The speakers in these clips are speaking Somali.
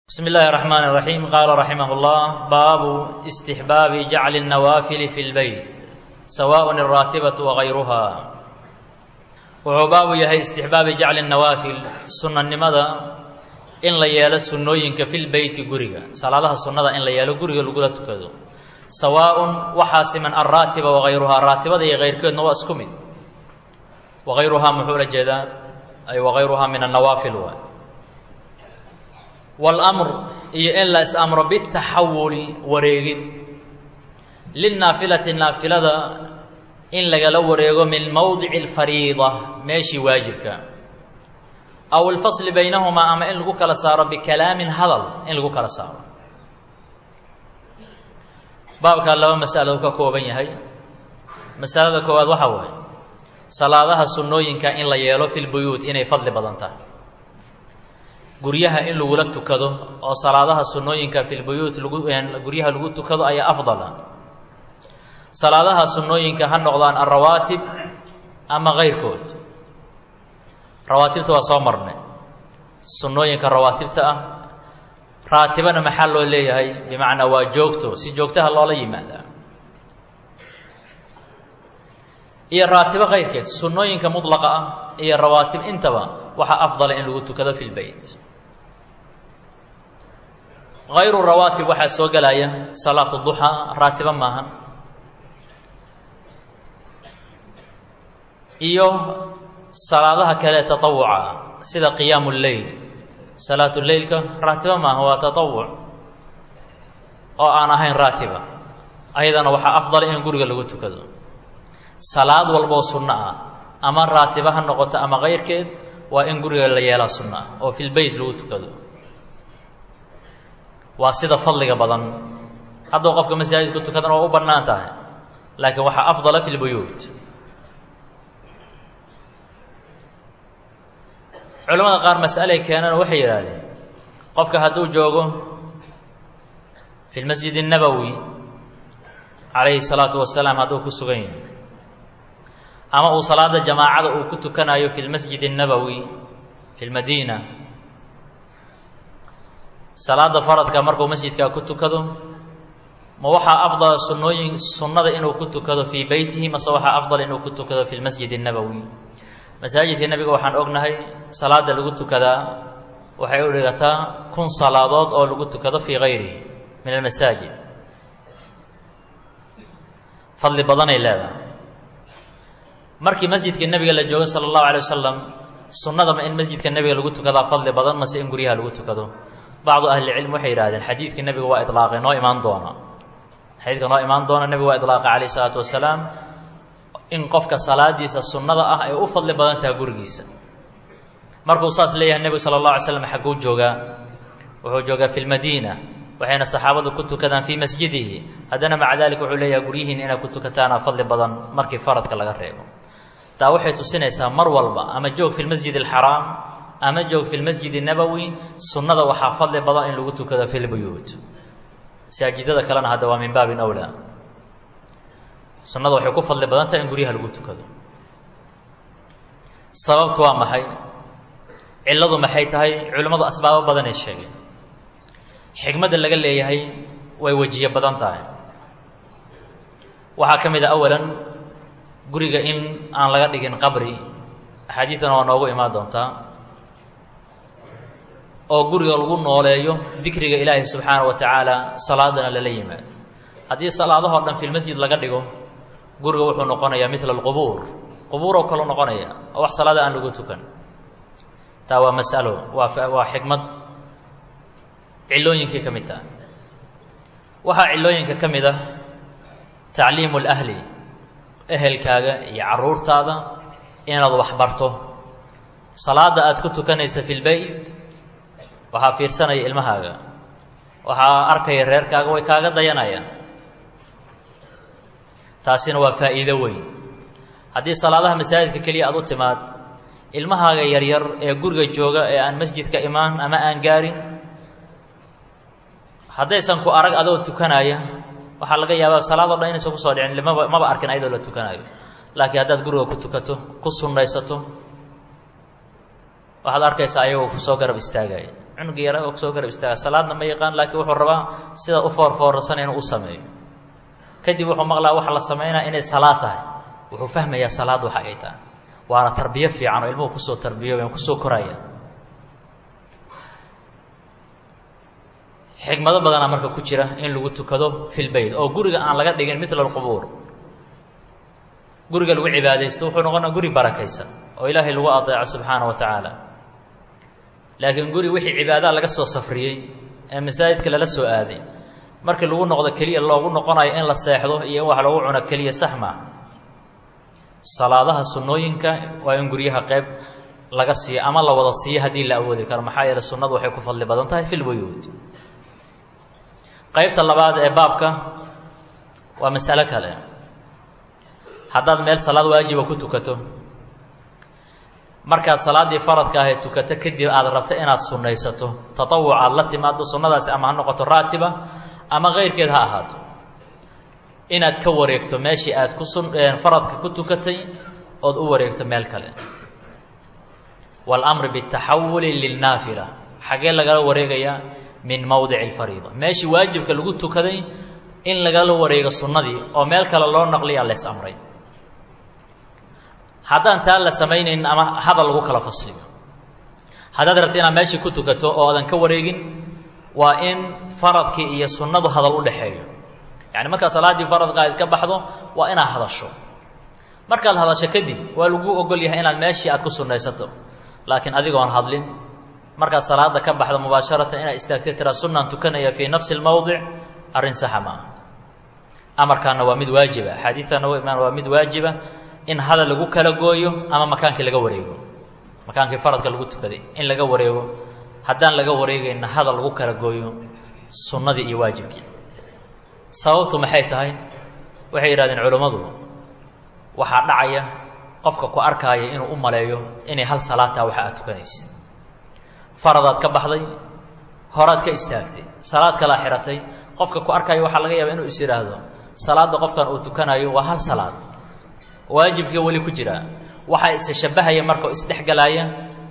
بسم الله الرحمن الرحيم قال رحمه الله باب استحباب جعل النوافل في البيت سواء الراتبة وغيرها wuxuu baabu yahay istixbaabi jacli nawaafil sunnanimada in la yeelo sunnooyinka fil beyti guriga salaadaha sunnada in la yeelo guriga lagula tukado sawaaءun waxaa siman alraatiba wagayruhaa raatibada iyo kayrkeedna waa isku mid wagayruhaa muxuu la jeedaa ay wagayruhaa min annawaafil waay wاlmr iyo in la is-amro bitaxawuli wareegid lilnaafilati naafilada in lagala wareego min mowdici اlfariida meeshii waajibka aw اlfasli baynahumaa ama in lagu kala saaro bikalaamin hadal in lagu kala saaro baabkaa laba masalo ka kooban yahay masalada koowaad waxaa waaye salaadaha sunnooyinka in la yeelo fi lbuyuut inay fadli badan tahay guryaha in lagula tukado oo salaadaha sunnooyinka fi lbuyuut lagu guryaha lagu tukado ayaa afdala salaadaha sunnooyinka ha noqdaan alrawaatib ama kayrkood rawaatibta waa soo marnay sunnooyinka rawaatibta ah raatibana maxaa loo leeyahay bimacnaa waa joogto si joogtaha loola yimaadaa iyo raatibo kayrkeed sunnooyinka mudlaqa ah iyo rawaatib intaba waxaa afdala in lagu tukado fi lbeyt hayru rawaatib waxaa soo gelaya salaatu duxaa raatibo maahan iyo salaadaha kale taطawuca sida qiyaamu اleyl salaatu leylka raatiba maaha waa taطawuc oo aan ahayn raatiba ayadana waxaa afdala in guriga lagu tukado salaad walboo sunno ah ama raatiba ha noqoto ama kayrkeed waa in guriga la yeelaa sunno ah oo fi lbeyt lagu tukado waa sida fadliga badan hadduu qofka masaajidku tukadana waa u bannaan tahay laakiin waxaa afdala fi lbuyuut culamada qaar mas'alay keenana waxay yidhaahdeen qofka hadduu joogo fi lmasjid الnabowi calayhi الsalaatu wasalaam hadduu ku sugan yahay ama uu salaada jamaacada uu ku tukanayo fi lmasjid الnabowi fi lmadiina salaada faradka markuu masjidkaa ku tukado ma waxaa afdala sunnooyin sunnada inuu ku tukado fii beytihi mase waxaa afdal inuu ku tukado fi lmasjid الnabowi masaajidka nebiga waxaan ognahay salaada lagu tukadaa waxay u dhigataa kun salaadood oo lagu tukado fii gayrihi min almasaajid fadli badanay leedahay markii masjidka nebiga la joogo sala allahu alay wasalam sunnadama in masjidka nebiga lagu tukadaa fadli badan mase in guryaha lagu tukado bacdu ahlicilm waxay yidhahdeen xadiidka nebiga waa ilaaqay noo imaan doona xadiidka noo imaan doona nebiga waa ilaaqay calayh isalaatu wasalaam in qofka salaadiisa sunnada ah ay u fadli badan tahay gurigiisa markuu saas leeyahay nebigu sala allah alay slam xagguu joogaa wuxuu joogaa fi lmadiina waxayna saxaabadu ku tukadaan fii masjidihi haddana maca dalik wuxuu leeyahay guryihiin inaad ku tukataana fadli badan markii faradka laga reebo taa waxay tusinaysaa mar walba ama joog fi lmasjid alxaraam ama joog fi lmasjid الnabowi sunnada waxaa fadli badan in lagu tukado fi lbuyuut masaajidada kalena hadda waa min baabin awlaa sunnada waxay ku fadli badan tahay in guryaha lagu tukado sababtu waa maxay cilladu maxay tahay culimmadu asbaabo badanay sheegeen xikmadda laga leeyahay way wejiye badan tahay waxaa ka mid a awalan guriga in aan laga dhigin qabri axaadiidana waa noogu imaan doontaa oo guriga lagu nooleeyo dikriga ilaahi subxaana wa tacaala salaadana lala yimaado haddii salaadahoo dhan fi lmasjid laga dhigo guriga wuxuu noqonayaa midla alqubuur qubuur oo kaleu noqonaya oo wax salaada aan lagu tukan taa waa mas'alo waa waa xikmad cillooyinkii ka mid taha waxaa cillooyinka ka mid ah tacliimu اlahli ehelkaaga iyo carruurtaada inaad wax barto salaada aad ku tukanaysa fi lbeyt waxaa fiirsanaya ilmahaaga waxaa arkaya reerkaaga way kaaga dayanayaan taasina waa faa'iido weyn haddii salaadaha masaajidka keliya aad u timaad ilmahaaga yaryar ee guriga jooga ee aan masjidka imaan ama aan gaarin haddaysan ku arag adoo tukanaya waxaa laga yaabaa salaadoo dhan inaysan kusoo dhicin maba maba arkin ayadoo la tukanayo laakiin haddaad guriga ku tukato ku sunnaysato waxaad arkaysaa ayagoo kusoo garab istaagaya cunuga yara oo soo garab istaaga salaadna ma yaqaan laakiin wuxuu rabaa sida u foorfoorsan inuu u sameeyo kadib wuxuu maqlaa waxa la samaynaya inay salaad tahay wuxuu fahmayaa salaad waxa ay tahay waana tarbiyo fiican oo ilmuhu kusoo tarbiyoobeen kusoo koraya xikmado badanaa marka ku jira in lagu tukado fil beyt oo guriga aan laga dhigin mitla alqubuur guriga lagu cibaadaysto wuxuu noqonaa guri barakaysan oo ilaahay lagu adeeco subxaana wa tacaala laakiin guri wixii cibaadaha laga soo safriyey ee masaajidka lala soo aaday markii lagu noqdo keliya loogu noqonayo in la seexdo iyo in wax lagu cuno keliya sax maa salaadaha sunnooyinka waa in guryaha qayb laga siiyo ama la wada siiyo haddii la awoodi karo maxaa yeele sunnadu waxay ku fadli badan tahay fil buyuud qaybta labaad ee baabka waa masalo kale haddaad meel salaad waajiba ku tukato markaad salaaddii faradka ahayd tukato kadib aad rabto inaad sunnaysato tatawuc aad la timaado sunnadaasi ama ha noqoto raatiba ama keyrkeed ha ahaato inaad ka wareegto meeshii aad ku sun faradka ku tukatay ood u wareegto meel kale waاlamr bالtaxawuli lilnaafila xagee lagala wareegayaa min mowdic اlfariida meeshii waajibka lagu tukaday in lagala wareego sunnadii oo meel kale loo naqliyaa lees amray haddaan taa la samaynaynin ama hadal lagu kala fasliyo haddaad rabta inaad meeshii ku tukato oo aadan ka wareegin waa in faradkii iyo sunnadu hadal u dhexeeyo yacni markaad salaaddii faradka aad ka baxdo waa inaad hadasho markaad hadasho kadib waa lagu ogol yahay inaad meeshii aad ku sunnaysato laakiin adigoon hadlin markaad salaada ka baxdo mubaasharatan inaad istaagtay tiraa sunnaan tukanaya fii nafsi lmowdic arrin saxa ma aha amarkaana waa mid waajiba axaadiistaana wa imaan waa mid waajiba in hadal lagu kala gooyo ama makaankii laga wareego makaankii faradka lagu tukaday in laga wareego haddaan laga wareegayna hadal lagu kala gooyo sunnadii iyo waajibkii sababtu maxay tahay waxay yidhahdeen culammadu waxaa dhacaya qofka ku arkaaya inuu u maleeyo inay hal salaataa waxa aad tukanaysa faradaad ka baxday horaad ka istaagtay salaad kalaa xihatay qofka ku arkaayo waxaa laga yaaba inuu is yidhaahdo salaadda qofkan uu tukanayo waa hal salaad waajibkii weli ku jiraa waxaa is shabahaya marka isdhexgalaaya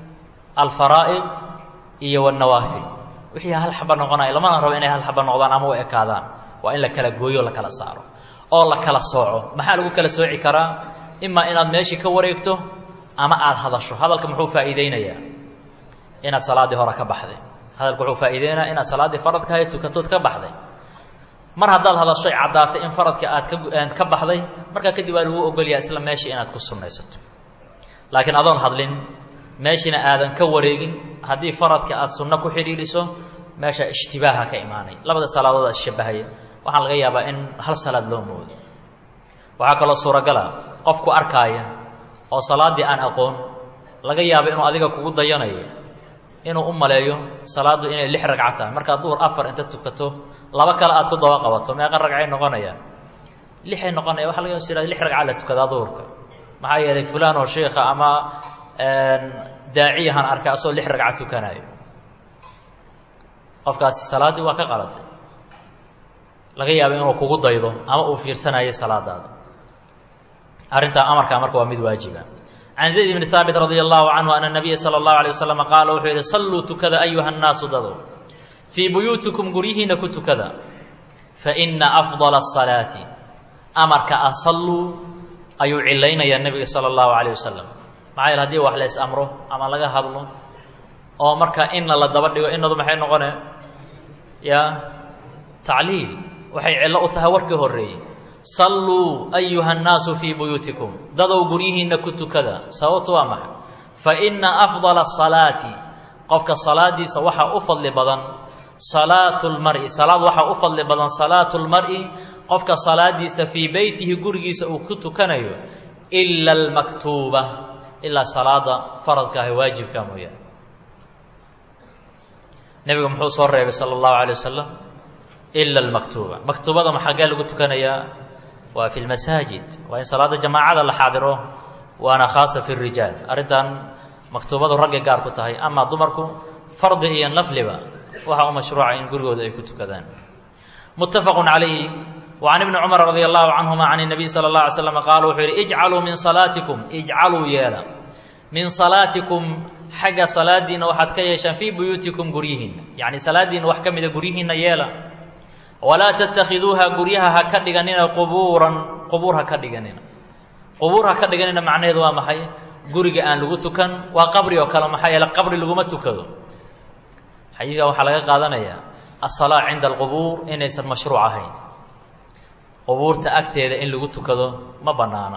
alfaraa'id iyo wanawaafil wixii hal xaba noqonaya lamana rabo inay hal xaba noqdaan ama u ekaadaan waa in la kala gooyo o la kala saaro oo la kala sooco maxaa lagu kala sooci karaa imaa inaad meeshii ka wareegto ama aada hadasho hadalka muxuu faa'iideynayaa inaad salaaddii hore ka baxday hadalka wuxuu faa'iideynaya inaad salaaddii faradka ahayd tukatood ka baxday mar haddaad hadashoy caddaatay in faradka aad ka ka baxday markaa kadib waa lagu ogolyaha isla meeshii inaad ku sunnaysato laakiin adoon hadlin meeshiina aadan ka wareegin haddii faradka aad sunno ku xidhiiriso meesha ishtibaaha ka imaanay labada salaadood aad ishabahaya waxaa laga yaabaa in hal salaad loo moodo waxaa kaloo suuragala qofku arkaaya oo salaaddii aan aqoon laga yaabo inuu adiga kugu dayanayo inuu u maleeyo salaaddu inay lix ragca tahay markaad duhur afar inta tukato laba kale aad ku daba qabato meeqa ragcay noqonayaan lixay noqonaya waxa laga sira lix ragca la tukadaa duhurka maxaa yeelay fulaan oo sheikha ama daaciyahan arkay asoo lix ragca tukanayo qofkaasi salaaddii waa ka qaladay laga yaabo inuu kugu daydo ama uu fiirsanayo salaadaada arrintaa amarkaa marka waa mid waajiba can zayd bni haabit radi allahu canhu ana nabiya sala allahu alay wasalam qaala wuxuu yidhi salluu tukada ayuha nnaasu dadow fii buyuutikum guryihiinna ku tukada faina afdala asalaati amarka ah salluu ayuu cilaynayaa nebiga sala allahu calayh wasalam maxaa yeele hadii wax lays amro ama laga hadlo oo marka inna la daba dhigo innadu maxay noqone ya tacliil waxay cillo u tahay warkii horreeyey salluu ayuha annaasu fii buyuutikum dadow guryihiinna ku tukada sababtu waa maxay fa inna afdala asalaati qofka salaadiisa waxaa u fadli badan salaatu lmari salaad waxaa u fadli badan salaatu lmari qofka salaadiisa fii beytihi gurigiisa uu ku tukanayo ila almaktuuba ilaa salaada faradka ah waajibka mooyaane nebigu muxuu soo reebay sala allahu alay wasalam ila almaktuuba maktuubada maxagee lagu tukanayaa waa fi lmasaajid waa in salaada jamaacada la xaadiro waana khaasa fi rijaal arrintan maktuubadu raggay gaar ku tahay amaa dumarku fardi iyo nafliba waxaa u mashruuca in gurigooda ay ku tukadaan muttafaqu calayhi وعن ابن cمر رضي الله عنهma عن النبي صلى الله عليه وسلم qال wuxuu yihi اجcalوu min صلاaتiكم اجcalوu yeela min صaلاaتiكم xagga salaadiinna waxaad ka yeeshaan fii buyuutikum guryihiinna yacni salaadiinna wax ka mida guryihiinna yeela walaa tattakhiduuha guryaha ha ka dhiganina qubuuran qubuur ha ka dhiganina qubuur ha ka dhiganina macnaheedu waa maxay guriga aan lagu tukan waa qabri oo kale maxaa yeele qabri laguma tukado xadiidkan waxaa laga qaadanayaa asalaa cinda alqubuur inaysan mashruuc ahayn qubuurta agteeda in lagu tukado ma bannaana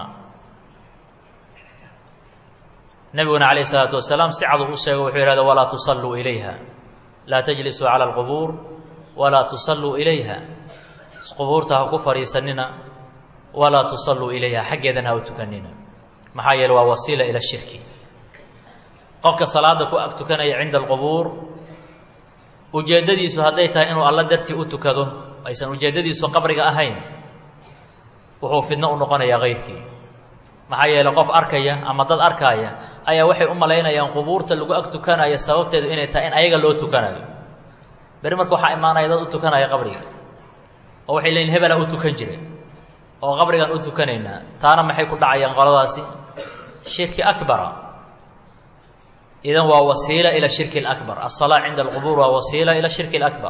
nebiguna calayh isalaatu wasalaam si cadu u sheego wuxuu yihahda walaa tusalluu ilayha laa tajlisuu cala alqubuur walaa tusalluu ilayha qubuurta ha ku fadhiisanina walaa tusalluu ilayha xaggeedana ha u tukanina maxaa yeele waa wasiila ila shirki qofka salaada ku ag tukanaya cinda alqubuur ujeeddadiisu hadday tahay inuu alla dartii u tukado aysan ujeeddadiisu qabriga ahayn wuxuu fidno u noqonayaa kayrkii maxaa yeele qof arkaya ama dad arkaaya ayaa waxay u malaynayaan qubuurta lagu ag tukanayo sababteedu inay tahay in ayaga loo tukanayo beri marka waxaa imaanaya dad u tukanaya qabriga oo waxay leeyiin hebelaa u tukan jiray oo qabrigaan u tukanaynaa taana maxay ku dhacayaan qoladaasi shirki akbara idan waa wasiila ila shirki اlakbar aلsalaa cinda alqubuur waa wasiila ila shirki اlakbar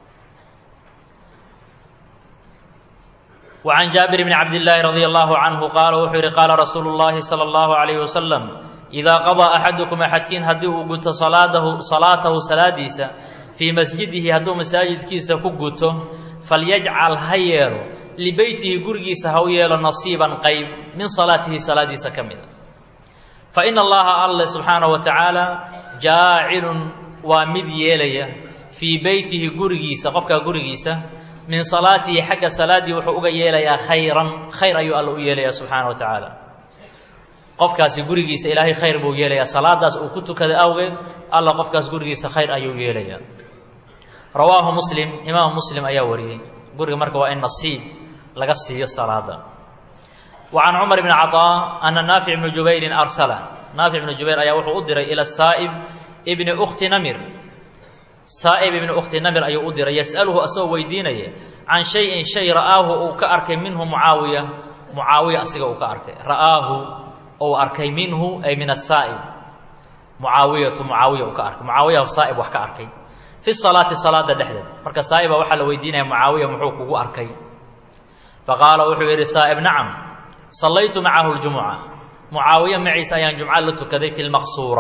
وعن جابر بن عبد الله رضي الله عنه قال wuxuu yihi قاala رasuuل اللhi صلى الله عليه وسلم إذا قضى أحadكم أxadkiin haddii uu guto salaadahu salaatahu salaadiisa fii masjidihi hadduu masaajidkiisa ku guto falyajcal ha yeelo libeytihi gurigiisa ha u yeelo nasiiban qayb min salaatihi salaadiisa ka mida faإن اllaha alle subxaanaه wa taعaalى jaacilun waa mid yeelaya fii beytihi gurigiisa qofkaa gurigiisa min salaatihi xagga salaaddii wuxuu uga yeelayaa khayran khayr ayuu alla u yeelaya subxaana wa tacaala qofkaasi gurigiisa ilaahay khayr buu yeelayaa salaadaas uu ku tukaday awgeed alla qofkaas gurigiisa khayr ayuu yeelayaa rawaahu muslim imaamu muslim ayaa wariyey guriga marka waa in nasiib laga siiyo salaada wa can cumar bni caطaa ana naafic bnu jubayrin arsala naafic bnu jubayr ayaa wuxuu u diray ila saa'ib ibni ukhti namir saa'ib ibni ukhti namir ayuu u diray yas'aluhu asagoo weydiinaya can shay-in shay ra'aahu uu ka arkay minhu mucaawiya mucaawiya asiga uu ka arkay ra'aahu ou arkay minhu ay min asaa'ib mucaawiyatu mucaawiya uu ka arkay mucaawiya saa'ib wax ka arkay fi salaati salaada dhexdeed marka saa'iba waxaa la weydiinaya mucaawiya muxuu kugu arkay faqaala wuxuu yidhi saa'ib nacam sallaytu macahu ljumuca mucaawiya maciisa ayaan jumca la tukaday fi lmaqsuura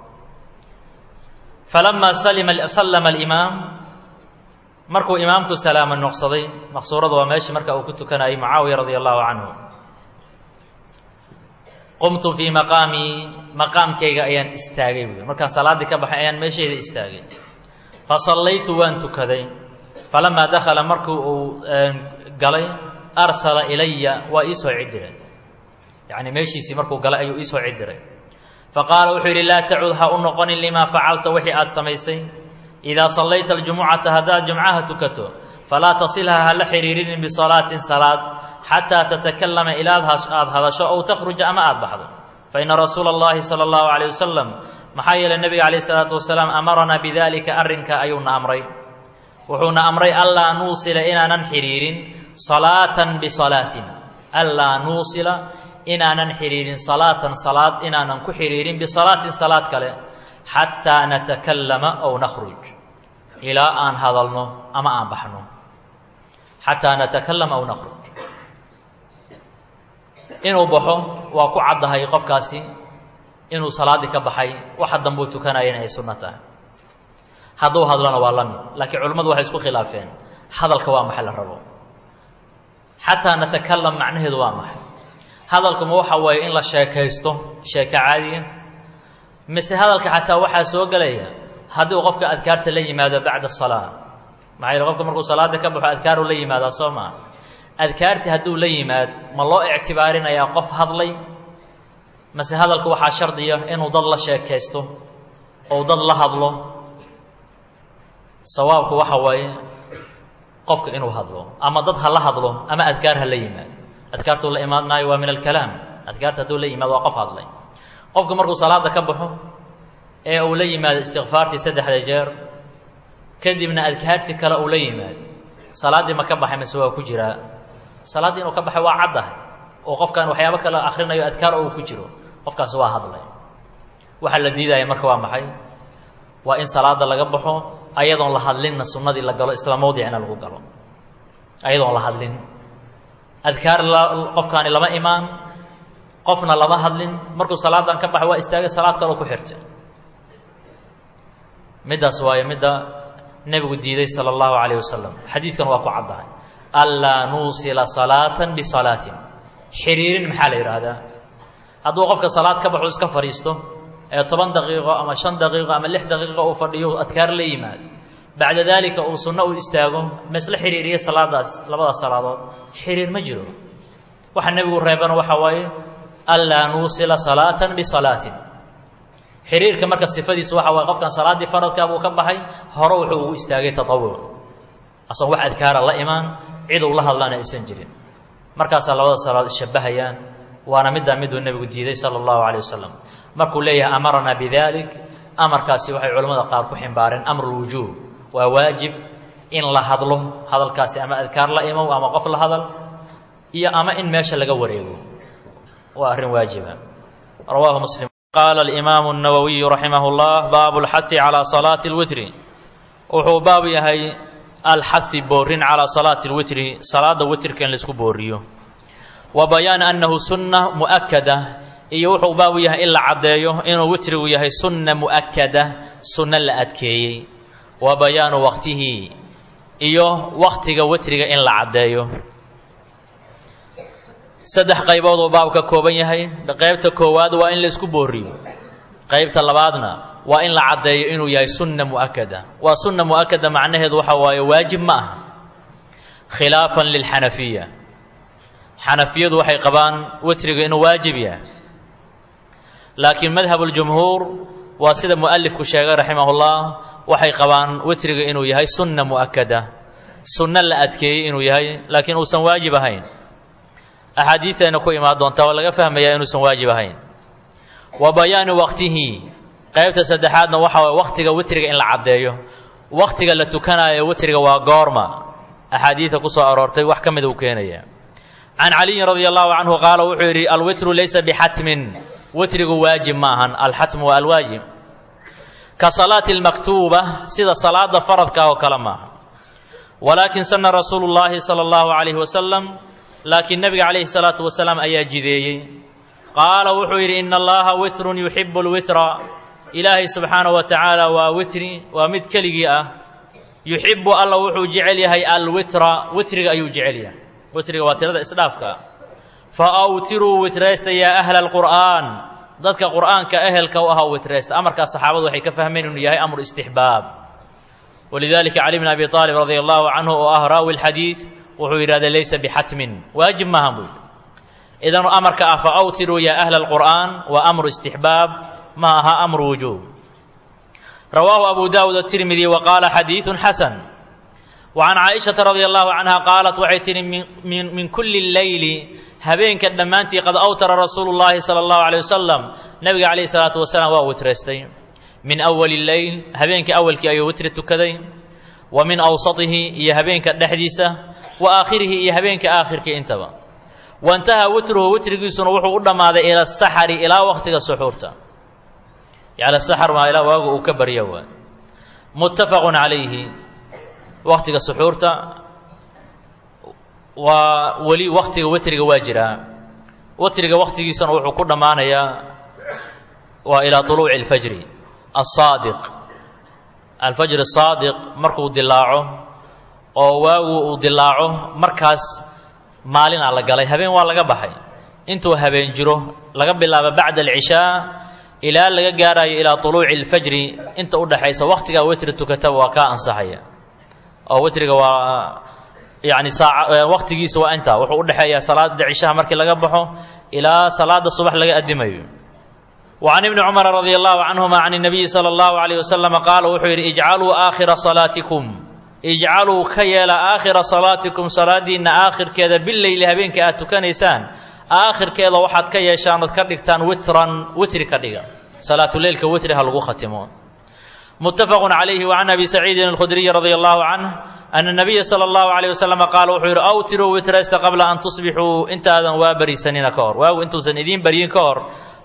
falamaa sallama alimaam markuu imaamku salaamo noqsaday maqsuurada waa meeshii marka uu ku tukanayay mucaawiya radia allahu canhu qumtu fii maqaamii maqaamkayga ayaan istaagay buui markaan salaaddii ka baxay ayaan meeshayda istaagay fa sallaytu waan tukaday falamaa dakhala markii uu galay arsala ilaya waa ii soo cidiray yacni meeshiisii markuu galay ayuu ii soo cidiray faqaala wuxuu yidhi laa tacud ha u noqonin limaa facalta wixii aad samaysay idaa sallayta aljumucata haddaad jumcaha tukato falaa tasilha hala xiriirinin bisalaatin salaad xataa tatakallama ilaad aad hadasho ow takhruja ama aad baxdo fa ina rasuula اllahi salى اllahu عalيه wasalam maxaa yeelay nebiga calayh isalaatu wasalaam amaranaa bidalika arrinka ayuuna amray wuxuuna amray anlaa nuusila inaanan xidhiirin salaatan bisalaatin anlaa nuusila inaanan xidhiirin salaatan salaad inaanan ku xidhiirin bisalaatin salaad kale xataa natakallama ow nakhruj ilaa aan hadalno ama aan baxno xataa natakallama ow nakhruj inuu baxo waa ku caddahay qofkaasi inuu salaaddii ka baxay waxa dambuu tukanayana ay sunno tahay hadduu hadlona waa la mid laakiin culimmadu waxay isku khilaafeen hadalka waa maxay la rabo xataa natakalam macnaheedu waa maxay hadalkuma waxa weeye in la sheekaysto sheeko caadiya mise hadalka xataa waxaa soo gelaya haddii uu qofka adkaarta la yimaado bacda asalaa maxaa yeele qofka markuu salaada ka baxo adkaaru la yimaadaa soo maa adkaartii hadduu la yimaad ma loo ictibaarinayaa qof hadlay mase hadalku waxaa shardiya inuu dad la sheekaysto ou dad la hadlo sawaabku waxa waaye qofka inuu hadlo ama dad ha la hadlo ama adkaar ha la yimaad adkaartuu la imaadnaayo waa min alkalaam adkaarta hadduu la yimaado waa qof hadlay qofku markuu salaada ka baxo ee uu la yimaado istikfaartii saddexda jeer kadibna adkaartii kale uu la yimaad salaaddii ma ka baxay mise waa ku jiraa salaaddii inuu ka baxay waa caddahay oo qofkan waxyaabo kale akhrinayo adkaar oo uu ku jiro qofkaasi waa hadlay waxaa la diidaya marka waa maxay waa in salaada laga baxo ayadoon la hadlinna sunnadii la galo isla mawdicina lagu galo ayadoon la hadlin adkaar qofkaani lama imaan qofna lama hadlin markuu salaadan ka baxay waa istaagay salaad kaloo ku xirtay middaas waayo midda nebigu diiday sala allahu calayh wasalam xadiidkan waa ku caddahay anlaa nuusila salaatan bisalaatin xiriirin maxaa la yidhaahdaa hadduu qofka salaad ka baxo iska fadhiisto ee toban daqiiqo ama shan daqiiqo ama lix daqiiqo uu fadhiyo adkaar la yimaad bacda daalika uu sunno u istaago ma isla xiriiriya salaadaas labadaas salaadood xiriir ma jiro waxa nebigu reebana waxaa waaye anlaa nuusila salaatan bisalaatin xiriirka marka sifadiisa waxa waye qofkan salaaddii faradkaa buu ka baxay hore wuxuu ugu istaagay tatawuc asagoo wax adkaara la imaan cid uu la hadlaana aysan jirin markaasaa labada salaadood ishabahayaan waana middaa miduu nebigu diiday sala allahu calay wasalam markuu leeyahay amaranaa bidalik amarkaasi waxay culimmada qaar ku ximbaareen amrulwujuub waa waajib in la hadlo hadalkaasi ama adkaar la imow ama qof la hadal iyo ama in meesha laga wareego waa arrin waajiba rawaahu muslim qaala alimaamu الnawowiyu raximah اllah baabu اlxahi calaa salaati اlwitri wuxuu baab yahay alxahi boorin calaa salaati اlwitri salaada witrka in laisku booriyo wa bayaan annahu sunna mu'akada iyo wuxuu baabu yahay in la caddeeyo inuu witrigu yahay sunna mu'akada sunno la adkeeyey wa bayaanu waqtihi iyo waqtiga witriga in la caddeeyo saddex qaybood uu baab ka kooban yahay qaybta koowaad waa in la isku booriyo qaybta labaadna waa in la caddeeyo inuu yahay sunna mu'akada waa sunna mu'akada macnaheedu waxa waaye waajib ma aha khilaafan lilxanafiya xanafiyadu waxay qabaan witriga inuu waajib yahay laakiin madhabuljumhuur waa sida mu'alifku sheegay raximahullah waxay qabaan witriga inuu yahay sunna mu'akada sunno la adkeeyey inuu yahay laakiin uusan waajib ahayn axaadiidayna ku imaan doontaa waa laga fahmayaa inuusan waajib ahayn wa bayaanu waqtihi qaybta saddexaadna waxa waye waqtiga witriga in la caddeeyo waqtiga la tukanaayo witriga waa goorma axaadiida ku soo aroortay wax ka mida uu keenaya can caliyin radia allahu canhu qaala wuxuu yidhi alwitru laysa bixatmin witrigu waajib ma ahan alxatmu waa alwaajib ka salaati almaktuuba sida salaada faradka oo kale maaha walaakin sana rasuulu llaahi sala allahu calayhi wasalam laakiin nebiga calayhi salaatu wasalaam ayaa jideeyey qaala wuxuu yidhi ina allaha witrun yuxibu lwitra ilaahay subxaanahu wa tacaala waa witri waa mid keligii ah yuxibu alla wuxuu jecel yahay alwitra witriga ayuu jecel yahay witriga waa tirada isdhaafka fa awtiruu witraysta yaa ahla alqur'aan dadka qur'aanka ehelka u ahaa witraysta amarkaas saxaabadu waxay ka fahmeen inuu yahay amru istixbaab walidalika cali bn abi aalib radia allahu canhu oo ah raawi lxadiid wuxuu yidhahda laysa bixatmin waajib maaha buu yidhi idan amarka ah fa awtiruu yaa ahla alqur'aan waa amru istixbaab ma aha amru wujuub rawaahu abu daawud atirmidi wa qaala xadiidun xasan wa can caaishata radia allahu canha qaalat waxay tihi min kulli leyli habeenka dhammaantii qad awtara rasuulu llaahi sala allahu alay wasalam nabiga calayhi salaatu wasalaam waa witraystay min awali leyl habeenka awalkii ayuu witri tukaday wa min awsatihi iyo habeenka dhexdiisa wa aakhirihi iyo habeenka aakhirkii intaba waintahaa witruhu witrigiisuna wuxuu u dhammaaday ila asaxari ilaa waqtiga suxuurta yacni saxar maa ilaa waagu uu ka baryo waa muttafaqun calayhi waqtiga suxuurta waa weli waqtiga witriga waa jiraa witriga waqtigiisuna wuxuu ku dhammaanayaa waa ilaa طuluuci اlfajri aلsaadiq alfajr الsaadiq markuu dilaaco oo waagu uu dilaaco markaas maalinaa la galay habeen waa laga baxay intuu habeen jiro laga bilaabo bacda alcishaa ilaa laga gaarayo ilaa طuluuci اlfajri inta u dhaxaysa waqtigaa witri tukataba waa kaa ansaxaya oo witriga waa yani saa waqtigiisa waa intaa wuxuu u dhexeeyaa salaada cishaha markii laga baxo ilaa salaada subax laga addimayo wa can ibni cumara radia allahu canhuma can الnabiyi salى اllahu alayh wasalama qaala wuxuu yidhi ijcaluu aakhira salaatikum ijcaluu ka yeela aakhira salaatikum salaadiinna aakhirkeeda bileyli habeenka aad tukanaysaan aakhirkeeda waxaad ka yeeshaan ood ka dhigtaan witran witri ka dhiga salaatuleylka witri ha lagu khatimo muttafaqu calayhi wa can abi saciidin alkhudriyi radia allahu canh ana nabiya sala allahu alayh wasalama qaala wuxuu yidhi awtiruu witraysta qabla an tusbixuu intaadan waa bariisanina ka hor waagu intuusan idiin baryin ka hor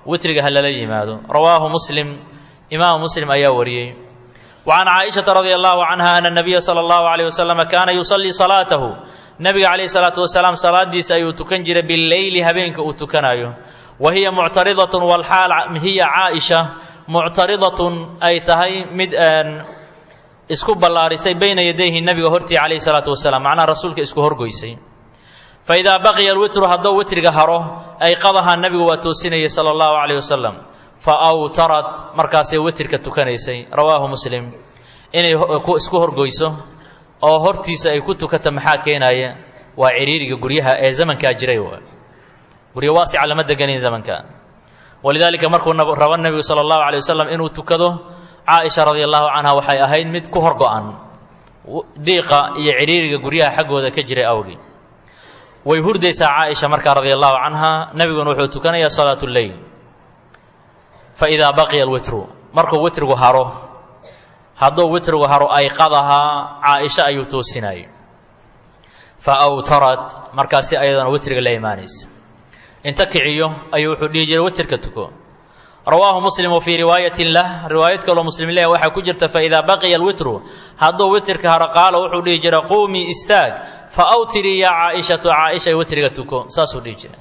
witriga ha lala yimaado rawaahu muslim imaamu muslim ayaa wariyey وعن cائiشhaةa رضي الله عنها أن النبya slى الله عليه وسلم kaana يuصلي صلاaته nebiga عalaيه الصلاaةu وaسلاam salaadiisa ayuu tukan jiray biاleyli habeenka uu tukanayo wa hiya muctaridaة wlxaal hiya caaئiشha muctaridaة ay tahay mid isku ballaarisay bayna yadayhi nebiga hortii calayh الصلاaةu وaسلام macnaha rasuulka isku horgoysay faidaa baqiya اlwitru hadduu witriga haro ayqadahaa nebigu waa toosinayay salى الlahu عalيه waسلم faawtarat markaasay witirka tukanaysay rawaahu muslim inay isku horgoyso oo hortiisa ay ku tukata maxaa keenaya waa ciriiriga guryaha ee zamankaa jiray guryo waasica lama deganayn zamanka walidaalika markuu rabo nebigu sala allahu alay wasalam inuu tukado caaisha radi allahu canha waxay ahayd mid ku horgo-an diiqa iyo ciriiriga guryaha xaggooda ka jiray awgi way hurdaysaa caaisha markaa radi allahu canha nebiguna wuxuu tukanayaa salaat lleyl faidaa baqiya alwitru markuu witrigu haro hadduu witrigu haro ayqadahaa caaisha ayuu toosinayay fa awtarat markaasi ayadana witriga la imaanaysa inta kiciyo ayuu wuxuu dhihi jiray witrka tuko rawaahu muslim wa fii riwaayatin lah riwaayad kaloo muslim leh waxaa ku jirta faidaa baqiya alwitru hadduu witrka haro qaala wuxuu dhihi jiray quumii istaag fa awtirii yaa caaishatu caaishay witriga tuko saasuu dhihi jiray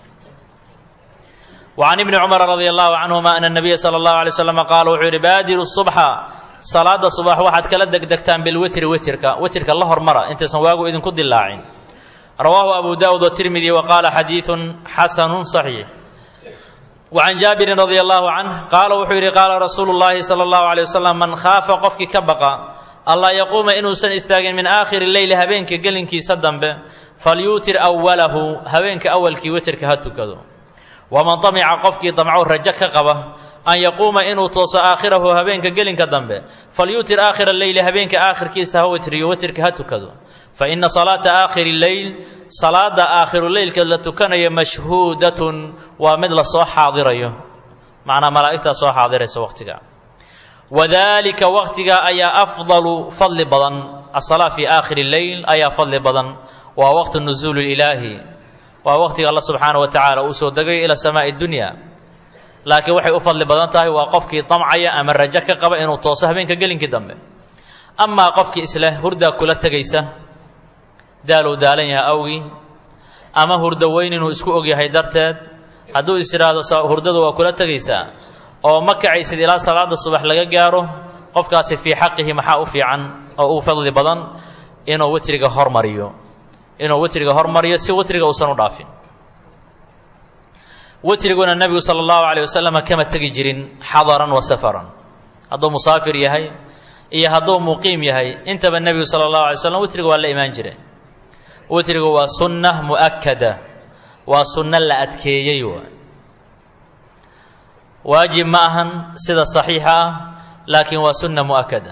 وعن بن cمر رضي الله عنهma أن النبي صلى الله عليه وسلم qاal wuxuu yihi baadiru الصبحa salaada subax waxaad kala degdegtaan bilwitri witrka witrka la hormara intaysan waagu idinku dilaacin rawaahu أbu dاود والتirmidي وqاala xadiiث xasن صحيiح وعن jaaبiri رضي الله عنه qaala wuxuu yihi qaala rasuulu الlahi slى الlaه عليه وسلم man khaafa qofkii ka baqa anlaa yaquuma inuusan istaagin min aakhiri leyli habeenka gelinkiisa dambe falyuutir أwalahu habeenka awalkii witrka ha tukado waman damica qofkii damcow rajo ka qaba an yaquuma inuu tooso aakhirahu habeenka gelinka dambe falyuutir aakhira leyli habeenka aakhirkiisa ha witriyo witrka ha tukado fa ina salaata aakhiri leyl salaada aakhiru leylka la tukanayo mashhuudatun waa mid lasoo xaadirayo macnaa malaa'igtaa soo xaadiraysa waqtiga wadalika waqtiga ayaa afdalu fadli badan asalaa fii aakhiri leyl ayaa fadli badan waa waqtu nuzuul ilaahi waa waqtiga alla subxaana wa tacaala uu soo degayo ila samaa'i dunya laakiin waxay u fadli badan tahay waa qofkii damcaya ama rajo ka qaba inuu tooso habeenka gelinkii dambe amaa qofkii isleh hurdaa kula tegaysa daaluu daalan yahay awgii ama hurdo weyn inuu isku ogyahay darteed hadduu is idhaahdo hurdadu waa kula tegaysaa oo ma kacaysid ilaa salaada subax laga gaaro qofkaasi fii xaqihi maxaa u fiican oo u fadli badan inuu witriga hormariyo inuu witriga hormariyo si witriga uusan u dhaafin witriguna nebigu sala allahu calay wasalam kama tegi jirin xadaran wa safaran hadduu musaafir yahay iyo hadduu muqiim yahay intaba nebigu sala allahu alay slam witriga waa la imaan jiray witrigu waa sunna mu'akada waa sunno la adkeeyey waay waajib ma ahan sida saxiixa ah laakiin waa sunna mu'akada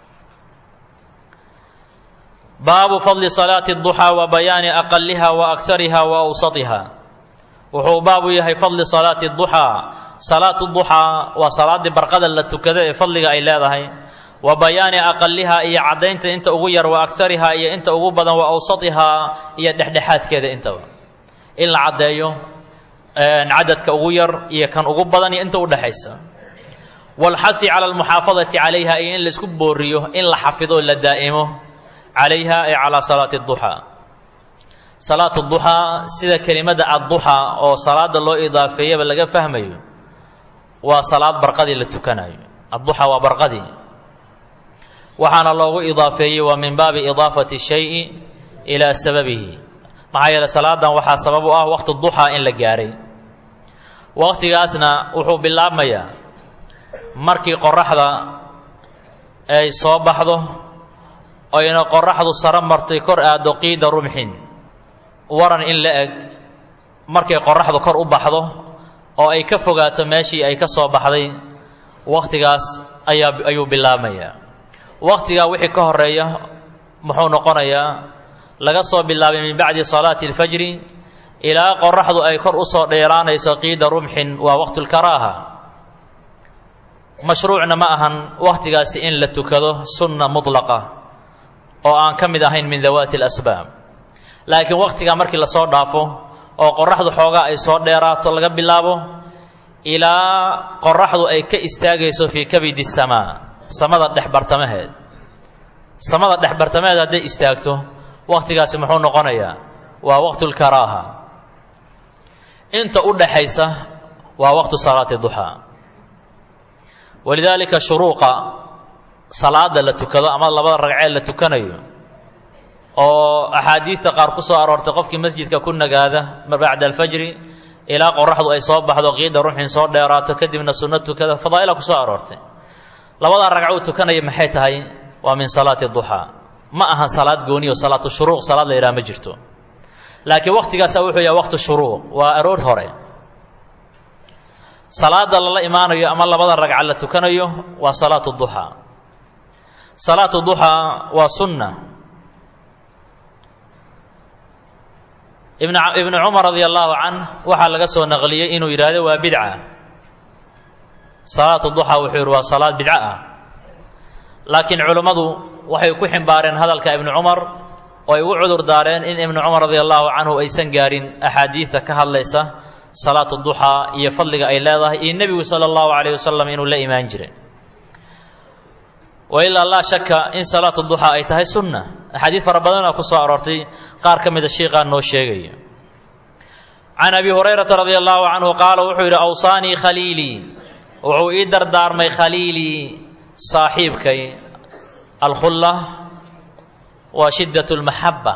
baabu fadli salaati اduxaa wa bayaani aqaliha wa akariha wa awsatiha wuxuu baabu yahay fadli salaati duxaa salaatu duxaa waa salaaddii barqada la tukada ee fadliga ay leedahay wa bayaani aqaliha iyo caddaynta inta ugu yar wa akariha iyo inta ugu badan wa awsatihaa iyo dhexdhexaadkeeda intaba in la caddeeyo cadadka ugu yar iyo kan ugu badan iyo inta udhexaysa waalxasi cala almuxaafadati calayha iyo in laisku booriyo in la xafido la daa'imo calayha ay calaa salaati duxaa salaatu duxaa sida kelimada adduxaa oo salaada loo idaafeeyaba laga fahmayo waa salaad barqadii la tukanayo adduxaa waa barqadii waxaana loogu idaafeeyey waa min baabi idaafati shayi ilaa sababihi maxaa yeele salaadan waxaa sabab u ah waqti duxaa in la gaaray waqtigaasna wuxuu bilaabmayaa markii qoraxda ay soo baxdo oyna qoraxdu saro martay kor aaddo qiida rumxin waran in la eg markay qoraxdu kor u baxdo oo ay ka fogaato meeshii ay ka soo baxday wakhtigaas ayaa ayuu bilaabmayaa wakhtigaa wixii ka horeeya muxuu noqonayaa laga soo bilaabay min bacdi salaati alfajri ilaa qoraxdu ay kor u soo dheeraanayso qiida rumxin waa waqtulkaraaha mashruucna ma ahan wakhtigaasi in la tukado sunna mudlaqa oo aan ka mid ahayn min dawaati alasbaab laakiin wakhtigaa markii lasoo dhaafo oo qoraxdu xoogaa ay soo dheeraato laga bilaabo ilaa qoraxdu ay ka istaagayso fii kabidi samaa samada dhex bartamaheed samada dhex bartamaheed hadday istaagto wakhtigaasi muxuu noqonayaa waa waqtulkaraaha inta u dhaxaysa waa waqtu salaati duxaa walidaalika shuruuqa salaada la tukado ama labada ragcee la tukanayo oo axaadiidta qaar ku soo aroortay qofkii masjidka ku nagaada bacda alfajri ilaa qoraxdu ay soo baxdo qiida ruuxin soo dheeraato kadibna sunno tukada fadaa'ila ku soo aroortay labadaa ragco uu tukanaya maxay tahay waa min salaati duxaa ma aha salaad gooniyo salaatu shuruuq salaad la yidhaha ma jirto laakiin waqtigaasa wuxuu yahay waqtu shuruuq waa aroor hore salaada lala imaanayo ama labada ragca la tukanayo waa salaatu duxaa salaatu duxaa waa sunna ibn ibnu cumar radi allahu canh waxaa laga soo naqliyey inuu yidhaahdo waa bidca salaatu duxaa wuxuu yidhi waa salaad bidco ah laakiin culummadu waxay ku ximbaareen hadalka ibnu cumar oo ay ugu cudur daareen in ibnu cumar radi allahu canhu aysan gaarin axaadiidta ka hadlaysa salaatu duxaa iyo fadliga ay leedahay iyo nebigu sala allahu calayh wasalam inuu la imaan jiray wa ilaa laa shaka in salaatu duxaa ay tahay sunna axaadiid fara badanaa ku soo aroortay qaar ka mida shiiqaa noo sheegaya can abi hurayrata radi allahu canhu qaala wuxuu yidhi awsaanii khaliilii wuxuu ii dardaarmay khaliilii saaxiibkay alkhulla waa shiddat lmaxabba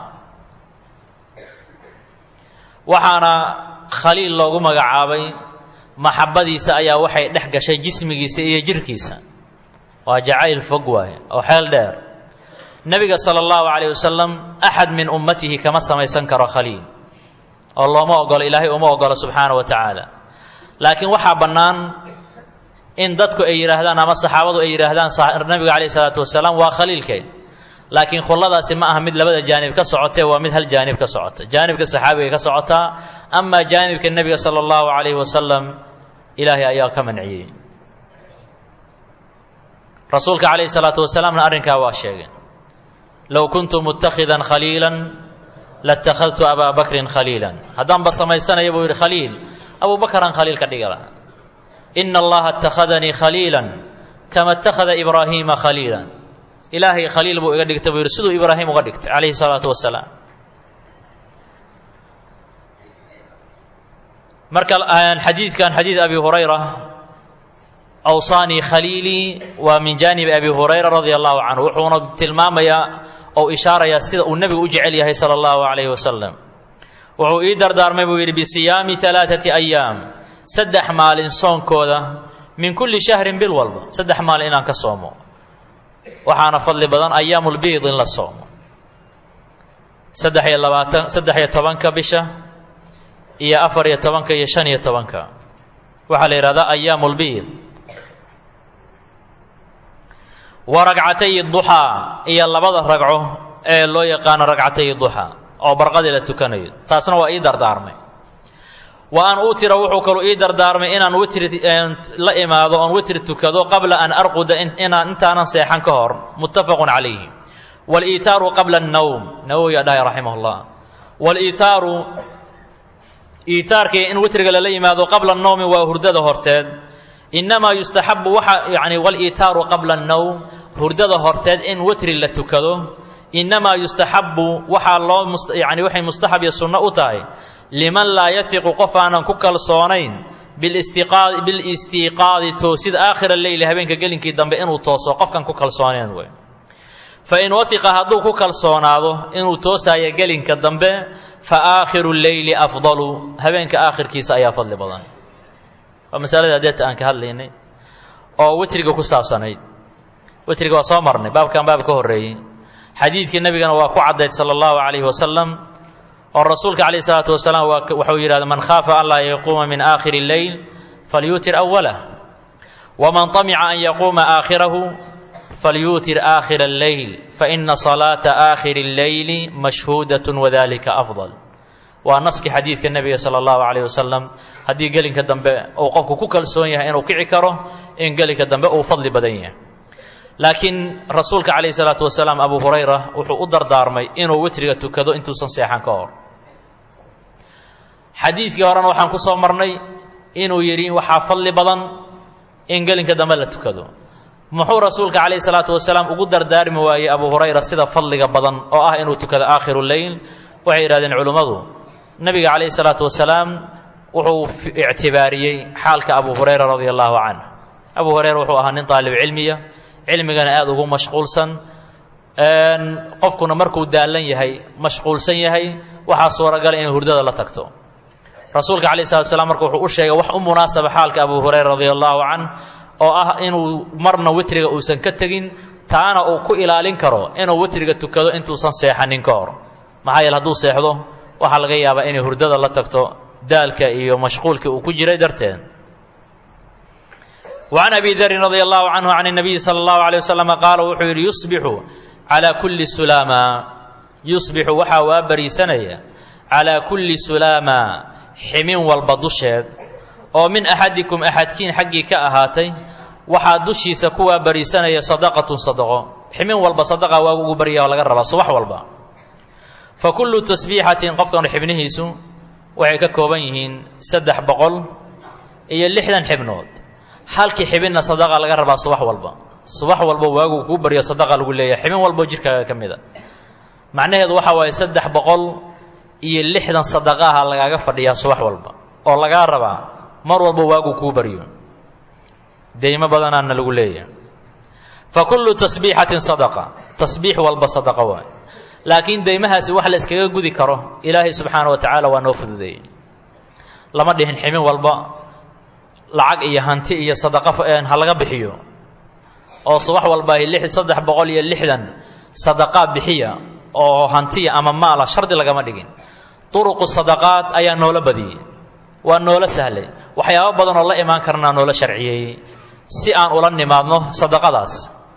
waxaana khaliil loogu magacaabay maxabbadiisa ayaa waxay dhex gashay jismigiisa iyo jirhkiisa waa jacayl fog waaye oo xeel dheer nebiga sala allahu calayh wasalam axad min ummatihi kama samaysan karo khaliil oo looma ogolo ilaahay uma ogolo subxaana wa tacaala laakiin waxaa bannaan in dadku ay yidhaahdaan ama saxaabadu ay yidhaahdaan nabiga calayh isalaatu wasalaam waa khaliilkeed laakiin khulladaasi ma aha mid labada jaanib ka socotee waa mid hal jaanib ka socota jaanibka saxaabiga ka socotaa amaa jaanibka nebiga sala allahu calayhi wasalam ilaahay ayaa ka manciyey rasuulka calayhi salaatu wasalaamna arrinkaa waa sheegay low kuntu mutakhidan khaliilan latakhadtu abaa bakrin khaliilan haddaanba samaysanaya buu yidhi khaliil abuu bakaraan khaliil ka dhigi lahaa ina allaha اtakhadanii khaliila kama اtakhada ibraahiima khaliila ilaahay khaliil buu iga dhigtay buu yidhi siduu ibraahim uga dhigtay calayhi الsalaatu wasalaam marka xadiidkan xadiid abi hurayra awsaanii khaliilii waa min jaanibi abi hurayra radia allahu canhu wuxuuna tilmaamayaa ou ishaarayaa sida uu nebigu u jecel yahay sala allahu calayhi wasalam wuxuu ii dardaarmay buu yidhi bisiyaami alaaثati ayaam saddex maalin soonkooda min kulli shahrin bil walba saddex maalin inaan ka soomo waxaana fadli badan ayaamulbiid in la soomo saddex iyo labaatan saddex iyo tobanka bisha iyo afar iyo tobanka iyo shan iyo tobanka waxaa la yidhahdaa ayaamulbiid wa ragcatay duxaa iyo labada ragco ee loo yaqaano ragcatay duxaa oo barqadii la tukanayo taasna waa ii dardaarmay wa an utira wuxuu kaluu ii dardaarmay inaan witri la imaado oon witri tukado qabla an arquda inaan intaanan seexan ka hor muttafaqun calayhi waliitaaru qabla annowm nawowi aa dhahay raximah llah waliitaaru iitaarkii in witriga lala yimaado qabla annowmi waa hurdada horteed innamaa yustaxabu waxa yani waliitaaru qabla annowm hurdada horteed in witri la tukado innamaa yustaxabu waxaa loo yani waxay mustaxab iyo sunno u tahay liman laa yahiqu qof aanan ku kalsoonayn bilistiiqaadi toosid aakhira leyli habeenka gelinkii dambe inuu tooso qofkan ku kalsooneen wey fa in wahiqa hadduu ku kalsoonaado inuu toosaayo gelinka dambe fa aakhiru leyli afdalu habeenka aakhirkiisa ayaa fadli badan waa masalada adeeta aan ka hadlaynay oo witriga ku saabsanayd witriga waa soo marnay baabkan baab ka horreeyey xadiidkii nebigana waa ku caddayd sala allahu calayhi wasalam oo rasuulka calayh isalaatu wasalaam waxuu yidhahda man khaafa an laa yaquuma min aakhiri leyl falyuutir awalah waman طamica an yaquuma aakhirahu falyuutir aakhira alleyl faina salaata aakhiri اlleyli mashhuudat wadalika afdal waa naskii xadiidka nebiga sala allahu calayh wasalam haddii gelinka dambe uu qofku ku kalsoon yahay inuu kici karo in gelinka dambe uu fadli badan yahay laakiin rasuulka calayhi salaatu wasalaam abu hurayra wuxuu u dardaarmay inuu witriga tukado intuusan seexan ka hor xadiidkii horena waxaan ku soo marnay inuu yidhi waxaa fadli badan in gelinka dambe la tukado muxuu rasuulka calayhi salaatu wasalaam ugu dardaarmi waayey abu hurayra sida fadliga badan oo ah inuu tukado aakhiru leyl waxay yidhahdeen culimmadu nebiga calayhi salaatu wasalaam wuxuu ictibaariyey xaalka abu hurayra radia allahu canh abu hurayra wuxuu ahaa nin daalib cilmiya cilmigana aada ugu mashquulsan qofkuna markuu daallan yahay mashquulsan yahay waxaa suuragala inay hurdada la tagto rasuulka calayh salatu slam marka wuxuu u sheegay wax u munaasaba xaalka abu hurayra radia allahu canh oo ah inuu marna witriga uusan ka tegin taana uu ku ilaalin karo inuu witriga tukado intuusan seexanin ka hor maxaa yeele hadduu seexdo waxaa laga yaabaa inay hurdada la tagto daalka iyo mashquulkii uu ku jiray darteed وعن أبي ذر رضي الله عنه عن النبي صلى الله عليه وسلم قال wuxuu yidhi يصبح على كل سلاما يصبح waxaa waa bariisanaya على كuلi سلاama ximin walba dusheed oo min أxadiكم أxadkiin xaggii ka ahaatay waxaa dushiisa kuwaa bariisanaya صadaqaة صadqo ximin walba صadaqa waa ugu barya laga rabaa subax walba fakulu tasbiixatin qofkan xibnihiisu waxay ka kooban yihiin saddex boqol iyo lixdan xibnood halkii xibinna sadaqa laga rabaa subax walba subax walba waagu kuu baryo sadaqa lagu leeyahay xibin walbo jidhkaaga ka mid a macnaheedu waxa waaye saddex boqol iyo lixdan sadaqaaha lagaaga fadhiyaa subax walba oo lagaa rabaa mar walba waagu kuu baryo deymo badanaana lagu leeyahay fa kullu tasbiixatin sadaqa tasbiix walba sadaqa waay laakiin deymahaasi wax la iskaga gudi karo ilaahay subxaana wa tacaala waa noo fududeeyey lama dhihin ximin walba lacag iyo hanti iyo sadaqa ha laga bixiyo oo subax walba saddex boqol iyo lixdan sadaqaa bixiya oo hantiya ama maala shardi lagama dhigin duruqu sadaqaad ayaa noola badiyey waa noola sahlay waxyaabo badan oo la imaan karnaa noola sharciyeeyey si aan ula nimaadno sadaqadaas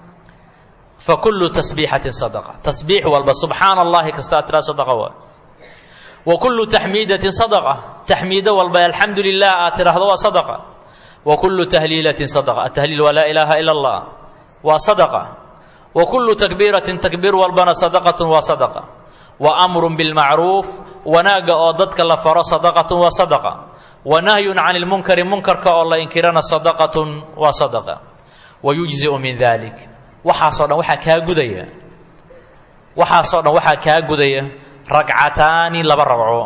fa kullu tasbiixatin sadaqa tasbiix walba subxaana allahi kasta aad tiraa sadaqa waa wa kullu taxmiidatin sadaqa taxmiido walba alxamdu lilah aad tidhaahdo waa sadaqa wa kullu tahliilatin sadaqa atahliil waa laa ilaaha ila allah waa sadaqa wa kullu takbiiratin takbiir walbana sadaqatun waa sadaqa wa amrun bilmacruuf wanaagga oo dadka la faro sadaqatun waa sadaqa wa nahyun can ilmunkari munkarka oo la inkirana sadaqatun waa sadaqa wa yujziu min dalik waxaasoo dhan waxaa kaa gudaya waxaasoo dhan waxaa kaa gudaya ragcataani laba ragco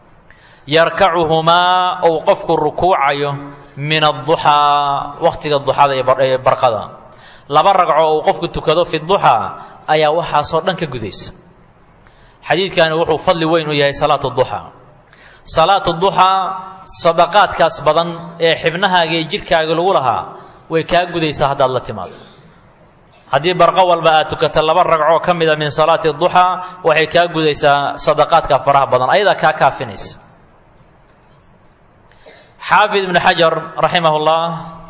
yarkacuhumaa ou qofku rukuucayo min adduxaa wakhtiga duxada ee barqada laba ragco uu qofku tukado fi duxaa ayaa waxaasoo dhan ka gudaysa xadiidkani wuxuu fadli weyn u yahay salaatu duxaa salaatu duxaa sadaqaadkaas badan ee xibnahaaga iyo jidhkaaga lagu lahaa way kaa gudaysaa haddaad la timaado haddii barqo walba aad tukato laba ragcoo ka mida min salaati duxaa waxay kaa gudaysaa sadaqaadka faraha badan ayadaa kaa kaafinaysa xaafid ibnu xajar raximah اllah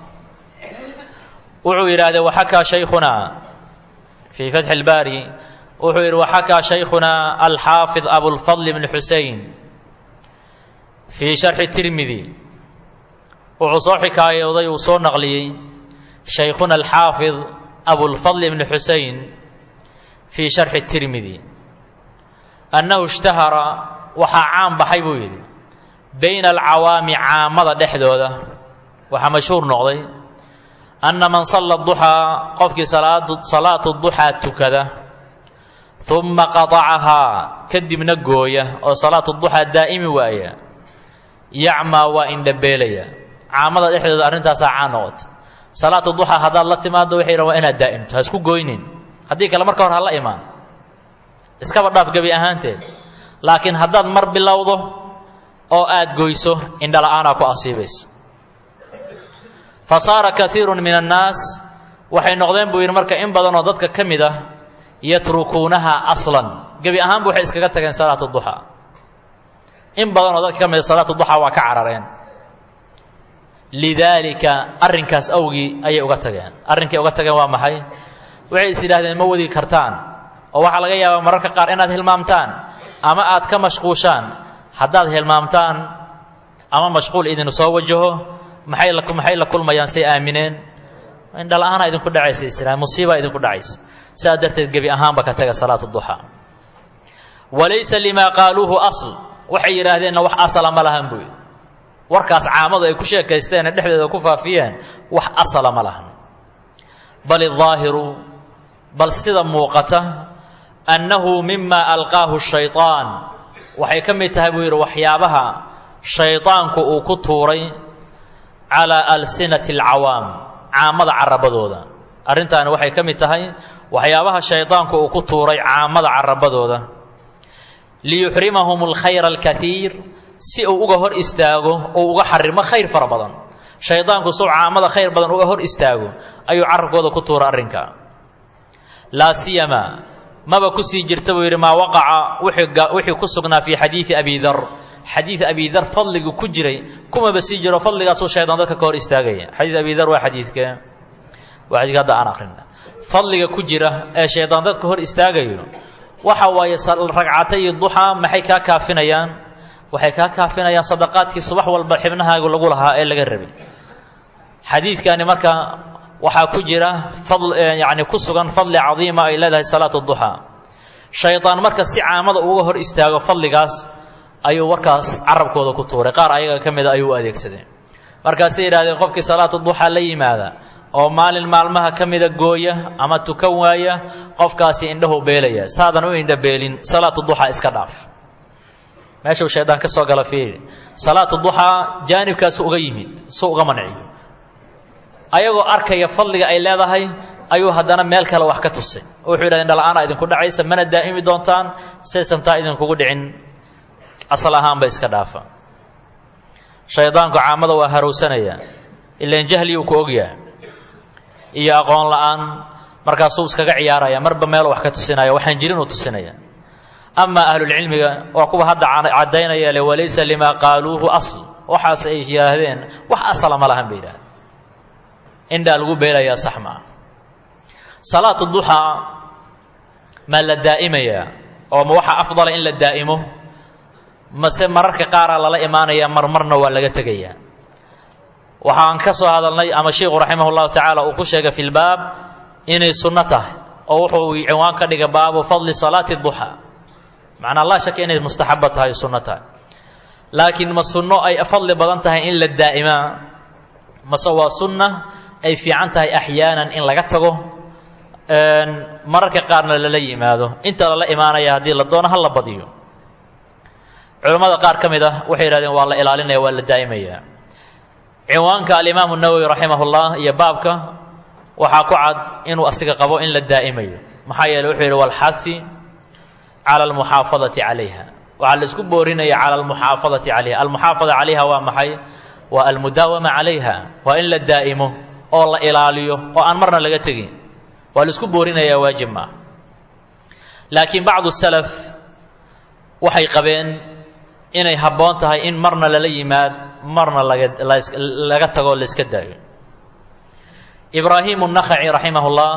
wuxuu yidhahdee waxakaa shaykhuna fii fatxi اlbaari wuxuu yidhi waxakaa shaykhuna alxaafid abulfadl ibn xusein fii sharxi tirmidi wuxuu soo xikaayooday uu soo naqliyey shaykhuna alxaafid abulfadl ibn xusein fii sharxi tirmidi annahu ishtahara waxaa caan baxay buu yidhi bayna alcawaami caamada dhexdooda waxaa mashhuur noqday anna man salla duxaa qofkii salaatu duxaa tukada uma qatacahaa kadibna gooya oo salaatu duxaa daa'imi waaya yacmaa waa indhabeelaya caamada dhexdooda arrintaasaa caan noqota salaatu duxaa haddaad la timaado waxay yidhahan waa inaad daa'imto ha isku goynin haddii kale marka hore ha la imaan iskaba dhaaf gebi ahaanteed laakiin haddaad mar bilowdo oo aad goyso indhala-aanaa ku asiibaysa fa saara kaiirun min annaas waxay noqdeen buu yidhi marka in badan oo dadka ka mid ah yatrukuunaha aslan gebi ahaanba waxay iskaga tageen salaatu duxaa in badan oo dadka ka mid a salaatu duxaa waa ka carareen lidaalika arrinkaas awgii ayay uga tageen arrinkay uga tageen waa maxay waxay is yidhahdeen ma wadi kartaan oo waxaa laga yaabaa mararka qaar inaad hilmaamtaan ama aad ka mashquushaan haddaad hilmaamtaan ama mashquul idin soo wajaho maxay la maxay la kulmayaan say aamineen indhala-aana idinku dhacaysa israa musiibaa idinku dhacaysa sidaa darteed gebi ahaanba ka taga salaatu duxaa walaysa limaa qaaluuhu asl waxay yidhaahdeenna wax asala ma lahan buu yidhi warkaas caamadu ay ku sheekaysteene dhexdeeda ku faafiyeen wax asala ma lahan bal idaahiru bal sida muuqata annahu mima alqaahu shayطaan waxay ka mid tahay buu yidhi waxyaabaha shaydaanku uu ku tuuray calaa alsinati alcawaam caamada carabadooda arrintaani waxay ka mid tahay waxyaabaha shaydaanku uu ku tuuray caamada carabadooda liyuxrimahum alkhayra alkaiir si uu uga hor istaago oo uga xarimo khayr fara badan shaydaanku suu caamada khayr badan uga hor istaago ayuu carabkooda ku tuuray arrinka laa siyama maba kusii jirta buu yidhi maa waqaca wixii ku sugnaa fii xadiidi abi dar xadiid abi dar fadligu ku jiray kumaba sii jiro fadligaasuu shaydaan dadka ka hor istaagaya xadiid abi dar waa xadiidkee waa xadiidka hadda aan akhrina fadliga ku jira ee shaydaan dadka hor istaagayo waxa waaye ragcatay duxaa maxay kaa kaafinayaan waxay kaa kaafinayaan sadaqaadkii subax walba xibnahaagu lagu lahaa ee laga rabay xadiidkani marka waxaa ku jira yani ku sugan fadli cadiima ay leedahay salaatu duxaa shaydaan marka si caamada uga hor istaago fadligaas ayuu warkaas carabkooda ku tuuray qaar ayaga ka mida ayuu u adeegsaday markaasay yidhahdeen qofkii salaatu duxaa la yimaada oo maalin maalmaha ka mida gooya ama tukan waaya qofkaasi indhahu beelaya saadan u indha beelin salaatu duxaa iska dhaaf meeshuu shaydaan ka soo gala fiiri salaatu duxaa jaanibkaasu uga yimid su uga manciyo ayagoo arkaya fadliga ay leedahay ayuu haddana meel kale wax ka tusay oo wuxuu yidhahdeen dhala-aana idinku dhacaysa mana daa'imi doontaan saysan taa idinkugu dhicin asal ahaanba iska dhaafa shaydaanku caamada waa harowsanaya ilaan jahliyuu ku ogyahay iyo aqoon la-aan markaasuu iskaga ciyaaraya marba meelu wax ka tusinaya waxaan jirin uu tusinaya amaa ahlulcilmiga waa kuwa hadda caddaynaya le walaysa limaa qaaluuhu asl waxaas ay yidhaahdeen wax asala ma lahan bay yidhahdeen indhaa lagu beelayaa sax maa salaatu duxaa maa la daa'imayaa oo ma waxaa afdala in la daa'imo mase mararka qaaraa lala imaanaya marmarna waa laga tegayaa waxaan ka soo hadalnay ama sheikhu raximah llahu tacaala uu ku sheegay fi lbaab inay sunno tahay oo wuxuu cinwaan ka dhigay baabu fadli salaati duxaa macnaa laa shaka inay mustaxaba tahay sunno tahay laakiin ma sunno ay fadli badan tahay in la daa'imaa mase waa sunna ay fiican tahay axyaanan in laga tago mararka qaarna lala yimaado inta lala imaanaya haddii la doono ha la badiyo culammada qaar ka mid ah waxay yidhahdeen waa la ilaalinaya waa la daa'imaya cinwaanka alimaamu nawowi raximah ullah iyo baabka waxaa ku cad inuu asiga qabo in la daa'imayo maxaa yeele wuxuu yidhi walxahi cala almuxaafadati calayha waxaa la isku boorinaya cala almuxaafadati calayha almuxaafada calayha waa maxay waa almudaawama calayha waa in la daa'imo oo la ilaaliyo oo aan marna laga tegin waa la isku boorinayaa waajib maa laakiin bacdu salaf waxay qabeen inay habboon tahay in marna lala yimaad marna laga laga tago la iska daayo ibraahimu nakhaci raximah ullah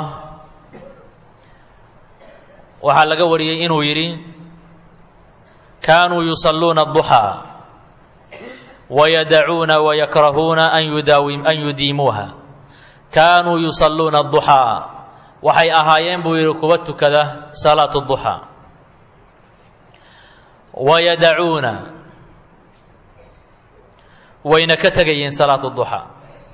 waxaa laga wariyey inuu yidhi kaanuu yusalluuna aduxaa wayadacuuna wayakrahuuna an yudaawim an yudiimuuha kaanuu yusalluuna aduxaa waxay ahaayeen buu yidhi kuwa tukada salaatu duxaa wayadacuuna wayna ka tegayeen salaatu duxaa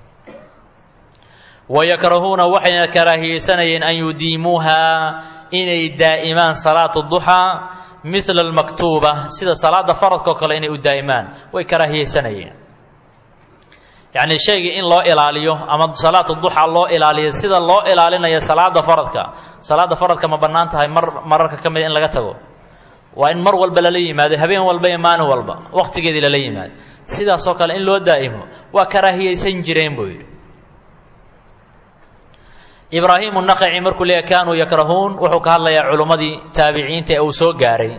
wayakrahuuna waxayna karaahiyeysanayeen an yudiimuuhaa inay daa'imaan salaatu duxaa midla almaktuuba sida salaada faradka oo kale inay u daa'imaan way karaahiyeysanayeen yacnii shaygii in loo ilaaliyo ama salaatu duxa loo ilaaliyo sida loo ilaalinayo salaada faradka salaada faradka ma bannaan tahay mar mararka ka mida in laga tago waa in mar walba lala yimaado habeen walba iyo maalin walba wakhtigeedii lala yimaado sidaasoo kale in loo daa'imo waa karaahiyeysan jireen buu yidhi ibraahimu naqaci markuu leeyahy kaanuu yakrahuun wuxuu ka hadlayaa culummadii taabiciinta ee uu soo gaaray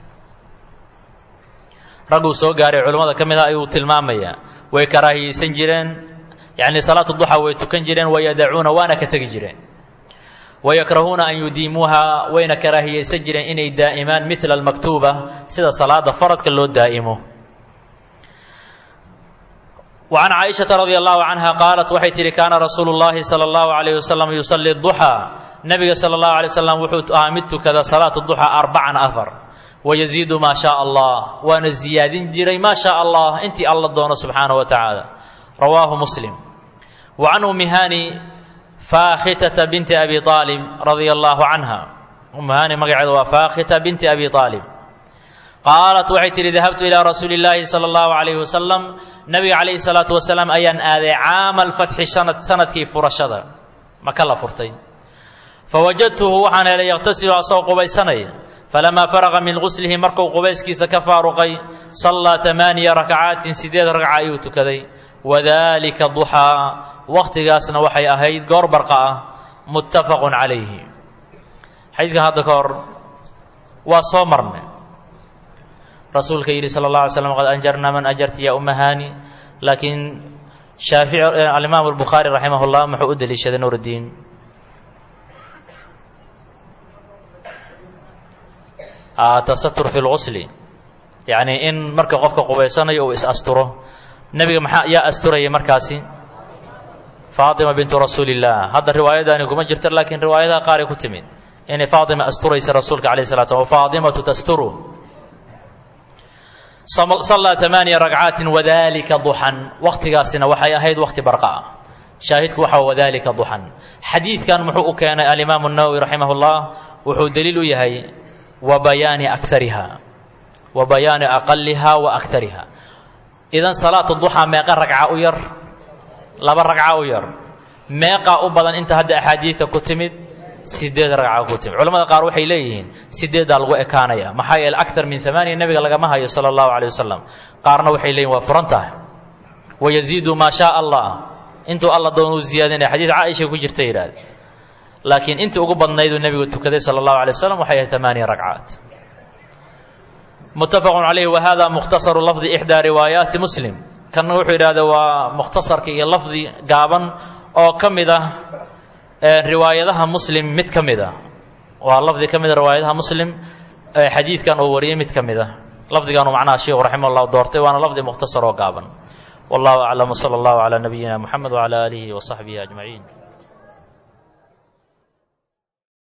ragguu soo gaaray culummada ka mid ah ayuu tilmaamayaa way karaahiyeysan jireen yacnii salaatu duxa way tukan jireen wayadacuuna waana ka tegi jireen wayakrahuuna an yudiimuuha wayna karaahiyeysan jireen inay daa'imaan midla almaktuuba sida salaada faradka loo daa'imo وعن cائشhaةa رضي الله عنها qاaلت waxay tihi kaana rasuul الlahi slى الlaه عليه وsلم يuصلي الضحى nebiga slى الlaه عليه وsلم wuxuu ahaa mid tukada salaaة الضحى arبcan afar wayaziidu maa shaa allah waana ziyaadin jiray maa shaa allah intii alla doono subxaanahu wa tacaala rawaahu muslim wa can ummi hani faakhitata binti abi aalib radia allaahu canha ummu hani magaceeda waa faakhita binti abi aalib qaalat waxay tidhi dahabtu ilaa rasuuli illaahi sala allahu calayhi wasalam nabiga calayhi salaatu wasalaam ayaan aaday caama alfatxi sanadkii furashada maka la furtay fawajadtuhu waxaan helay yaqtasilu asagoo qubaysanaya falamaa faraqa min guslihi markuu qubayskiisa ka faaruqay sallaa tamaaniya rakcaatin sideed ragca ayuu tukaday wadalika duxaa wakhtigaasna waxay ahayd goor barqa ah muttafaqun calayhi xadiidkan hadda ka hor waa soo marnay rasuulka yidhi sala اllah alay slam qad anjarna man ajarti ya umahani laakiin shaafici alimaam albukhaari raximah اllah muxuu u deliishaday nuur اddiin tasatur fi lgusli yacni in marka qofka qubaysanayo uu is-asturo nebiga maxaa yaa asturayay markaasi faatima bintu rasuuli illah hadda riwaayadaani kuma jirta laakiin riwaayadaha qaaray ku timid inay faatima asturaysa rasuulka alayh salatu slam faatimatu tasturu sallaa tamaaniya ragcaatin wadalika duxan wakhtigaasina waxay ahayd wakhti barqa ah shaahidku waxa wadalika duxan xadiidkan muxuu u keenay alimaamu nawowi raximah اllah wuxuu daliil u yahay wa bayaani akariha wa bayaani aqaliha wa akariha idan salaatu duxaa meeqa ragca u yar laba ragca u yar meeqaa u badan inta hadda axaadiidka ku timid sideed ragca ku timid culamada qaar waxay leeyihiin sideeddaa lagu ekaanaya maxaa yeele akar min amaaniya nebiga lagama hayo sala allahu calay wasalam qaarna waxay leeyihin waa furan tahay wayaziidu maa shaa allah intuu alla doon uu ziyaadinaya xadiid caaisha ku jirta yidhaahde laakiin intii ugu badnayduu nebigu tukaday sala allahu alay wasalam waxay ahayd amaaniya ragcaat muttafaqun calayhi wa hada mukhtasaru lafdi ixdaa riwaayaati muslim kanna wuxuu yidhahda waa mukhtasarka iyo lafdi gaaban oo ka mid ah riwaayadaha muslim mid ka mid ah waa lafdi ka mid a riwaayadaha muslim xadiidkan uu wariyey mid ka mid ah lafdigaanu macnaha sheikhu raximah llah doortay waana lafdi mukhtasar oo gaaban wallahu aclam wsala allahu calaa nabiyina muxamed wcala aalihi wa saxbihi ajmaciin